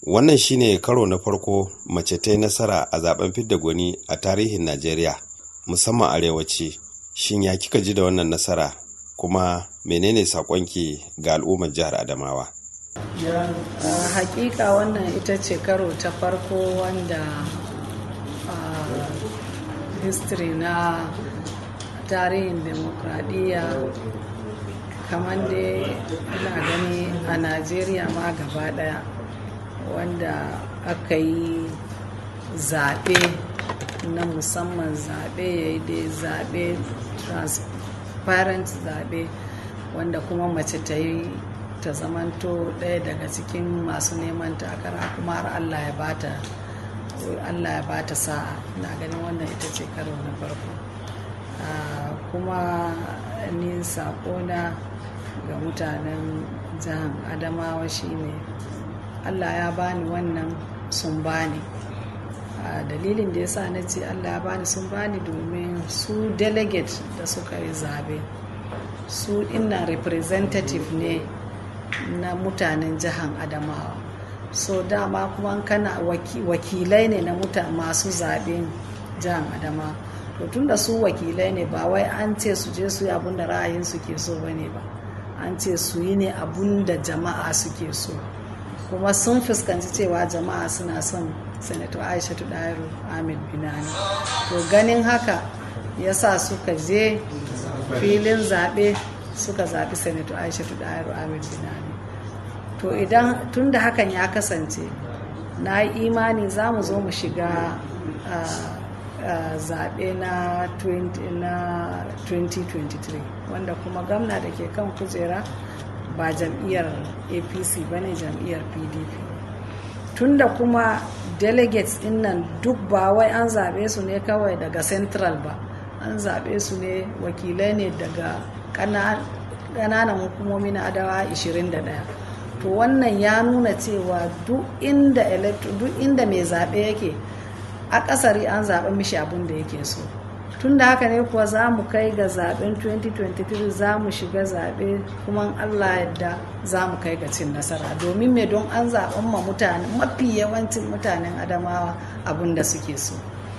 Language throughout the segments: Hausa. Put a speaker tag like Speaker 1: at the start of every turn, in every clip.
Speaker 1: wannan shine karo na farko mace ta yi nasara a zaben fidda gwani a tarihin najeriya musamman arewaci shin ya kika ji da wannan nasara kuma menene sakonki ga al'ummar jihar adamawa
Speaker 2: uh, hakika wannan ita ce karo ta farko wanda uh, history na tarihin demokradiyya kamar dai ina gani a najeriya ma gaba daya wanda aka yi zaɓe na musamman zaɓe ya yi dai zaɓe transparent zaɓe wanda kuma mace ta yi ta zamanto ɗaya daga cikin masu neman takara kuma har allah ya bata allah ya bata sa'a na ganin wannan ita ce karo na farko kuma ni saƙona ga mutanen jihar adamawa shine allah ya bani wannan sun bani dalilin da ya sa na ce allah ya bani sun bani domin su delegate da suka yi zabe su ina representative ne na mutanen jihar adamawa so dama kuma kana wakilai ne na masu zaben jihar adamawa to tun da su wakilai ne ba wai an ce su je su yi abun da ra'ayin su ke so bane ba an ce su yi ne abun da jama'a suke so kuma sun fuskanci cewa jama'a suna son senator aisha dairu ahmed binani to ganin haka ya sa suka je filin zaɓe suka zaɓi senator aisha dairu ahmed binani to idan tun da hakan ya kasance na yi imani za mu zo mu shiga zaɓe na 2023 wanda kuma gamna da ke kan kujera ba jam'iyyar apc ba ne jam'iyyar pdp tunda kuma delegates din nan duk ba wai an zaɓe su ne kawai daga central ba an zaɓe su ne wakilai ne daga ƙananan hukumomi na adawa 21 to wannan ya nuna cewa duk inda duk inda mai zaɓe yake a ƙasari an zaɓe mishi abin da yake so tun da haka ne kuwa za mu kai ga zaɓen 2023 za mu shiga zaɓe kuma allah yadda za mu kai ga cin nasara domin me don an zaɓen ma mutane mafi yawancin mutanen adamawa abin da suke so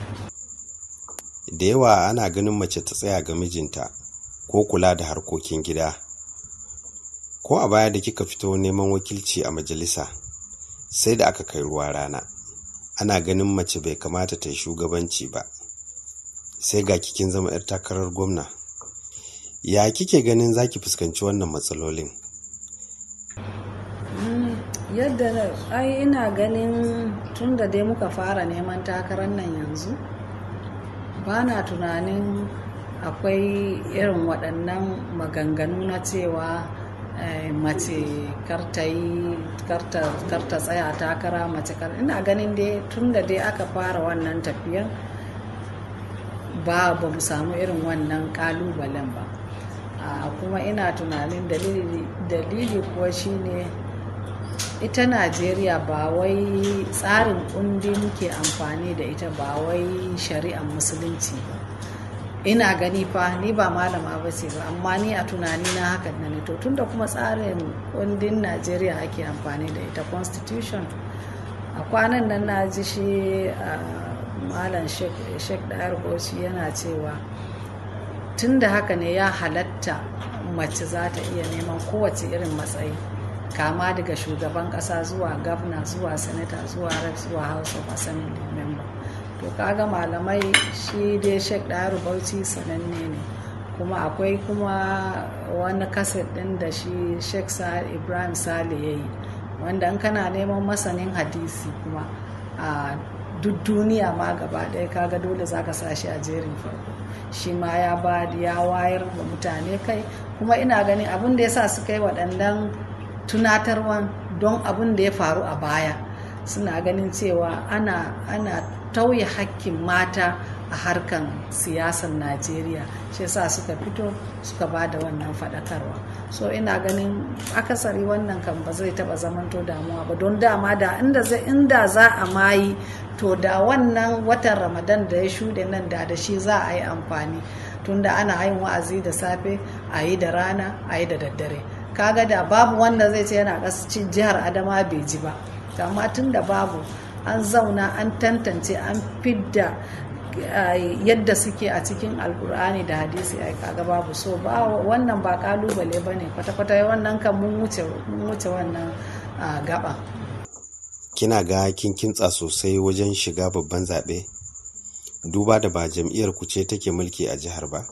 Speaker 1: da yawa ana ganin mace ta tsaya ga mijinta ko kula da harkokin gida ko a baya da kika fito neman wakilci a majalisa sai da aka kai ruwa rana ana ganin mace bai kamata ta yi shugabanci ba sai ga kikin zama 'yar takarar gwamna ya kike ganin za ki fuskanci wannan matsalolin
Speaker 2: yadda ai ina ganin tun da dai muka fara neman takarar nan yanzu ba na tunanin akwai irin waɗannan maganganu na cewa mace karta tsaya takara mace kar ina ganin dai tun da dai aka fara wannan tafiyan ba ba mu samu irin wannan kalubalen ba kuma ina tunanin dalili kuwa shine ita najeriya ba wai tsarin kundi muke amfani da ita ba wai shari'ar musulunci ba ina gani fa ni ba malama ba ce ba amma ni a tunani na hakan na ne to tunda kuma tsarin kundin najeriya ake amfani da ita constitution a kwanan nan na ji shi malam sheikh dayar bauchi yana cewa tun da haka ne ya halatta mace za ta iya neman kowace irin matsayi kama daga shugaban kasa zuwa gabna zuwa senator zuwa rep zuwa house of assembly member to kaga malamai shi dai sheikh dayar bauchi sananne ne kuma akwai kuma wani kaset din da shi sheikh ibrahim sale ya yi wanda in kana neman masanin hadisi kuma a duk duniya ma gaba ɗaya kaga dole za ka sashi a jerin farko shi ma ya ba ya wayar da mutane kai kuma ina ganin abin da ya sa suka yi waɗannan tunatarwan don abin da ya faru a baya suna ganin cewa ana ana tauye hakkin mata a harkan siyasar najeriya shi yasa suka fito suka ba da wannan faɗakarwa so ina ganin akasari wannan kan ba zai taɓa zamanto damuwa ba don dama da inda za a mayi to da wannan watan ramadan da ya shuɗe nan da da shi za a yi amfani tunda ana yin wa'azi da safe a yi da rana a yi da daddare kaga da babu wanda zai ce yana ƙasashen jihar adama bai ji ba amma tun da babu an zauna an tantance an fidda yadda suke a cikin alkur'ani da hadisi a kaga babu so ba wannan ba kalubale ba ne kwata-kwata wannan kan mun wuce wannan gaba
Speaker 1: kina ga kin kintsa sosai wajen shiga babban zaɓe duba da ba jam'iyyar ku ce take mulki a jihar ba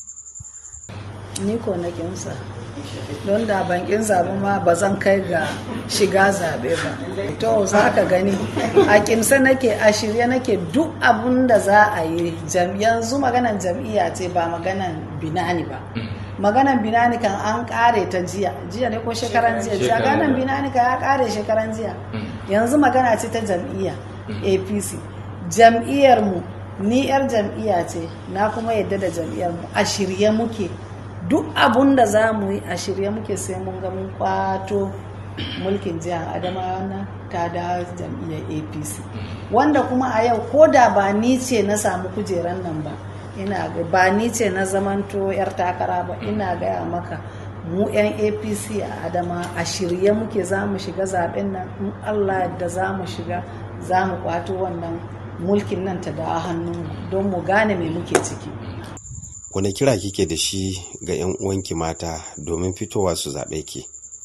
Speaker 2: ni ko na kinsa don da ban kin zaɓe ma ba zan kai ga shiga zaɓe ba to za ka gani a kinsa nake a shirye nake duk abun da za a yi yanzu maganan jam'iyya ce ba maganan binani ba maganan binani kan an kare ta jiya jiya ne ko shekaran jiya jiya ganan binani kan ya kare shekaran jiya yanzu magana ce ta jam'iyya apc jam'iyyar mu ni yar jam'iyya ce na kuma yadda da jam'iyyar mu a shirye muke duk abun da za mu yi a shirye muke sai mun ga mun kwato mulkin jihar adamawa na ta da jam'iyyar apc wanda kuma a yau ko da ba ni ce na samu kujeran nan ba ina ba ni ce na zamanto yar takara ba ina gaya maka mu 'yan apc a adama a shirye muke za mu shiga zaben nan in allah da za mu shiga za mu kwato wannan mulkin nan ta da hannun don mu gane me muke ciki
Speaker 1: wane kira kike da shi ga 'yan uwanki mata domin fitowa su zaɓe ki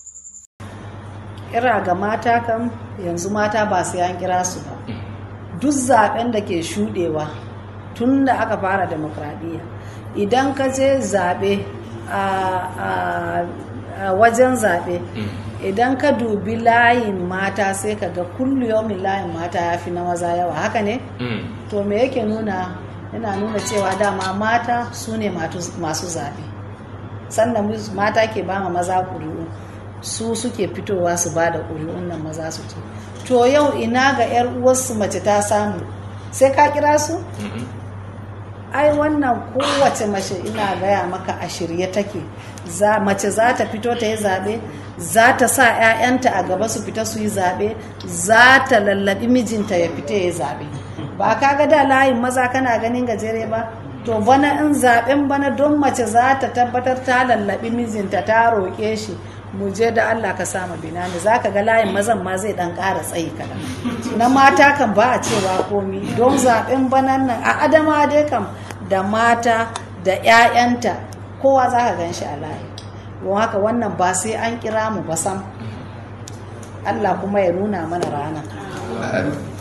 Speaker 2: kira ga mata kam yanzu mata ba sai an kira su ba duk zaben da ke shudewa tun da aka fara demokradiyya idan ka je zaɓe a wajen zaɓe idan ka dubi layin mata sai ka ga kulliyomin layin mata ya fi na maza yawa haka ne to me yake nuna yana nuna cewa dama mata su ne masu zaɓe sannan mata ke ba ma maza ƙuri'u su suke fitowa su ba da ƙuri'un nan maza su ce to yau ina ga 'yar uwarsu mace ta samu sai ka kira su ai wannan kowace mace ina gaya maka a shirye take mace za ta fito ta yi zaɓe za ta sa 'ya'yanta a gaba su fita su yi zaɓe za ta lallaɓi mijinta ya fita ya yi zaɓe ba ka ga da layin maza kana ganin gajere ba to bana in zaɓen bana don mace za ta tabbatar ta lallaɓi mijinta ta roƙe shi mu je da Allah ka sama binani za ka ga layin mazan ma zai dan ƙara tsayi kaɗan na mata kan ba a cewa komi don zaɓen banan nan a adama dai kam da mata da 'ya'yanta kowa za ka gan shi a layi don haka wannan ba sai an kira mu ba sam Allah kuma ya nuna mana rana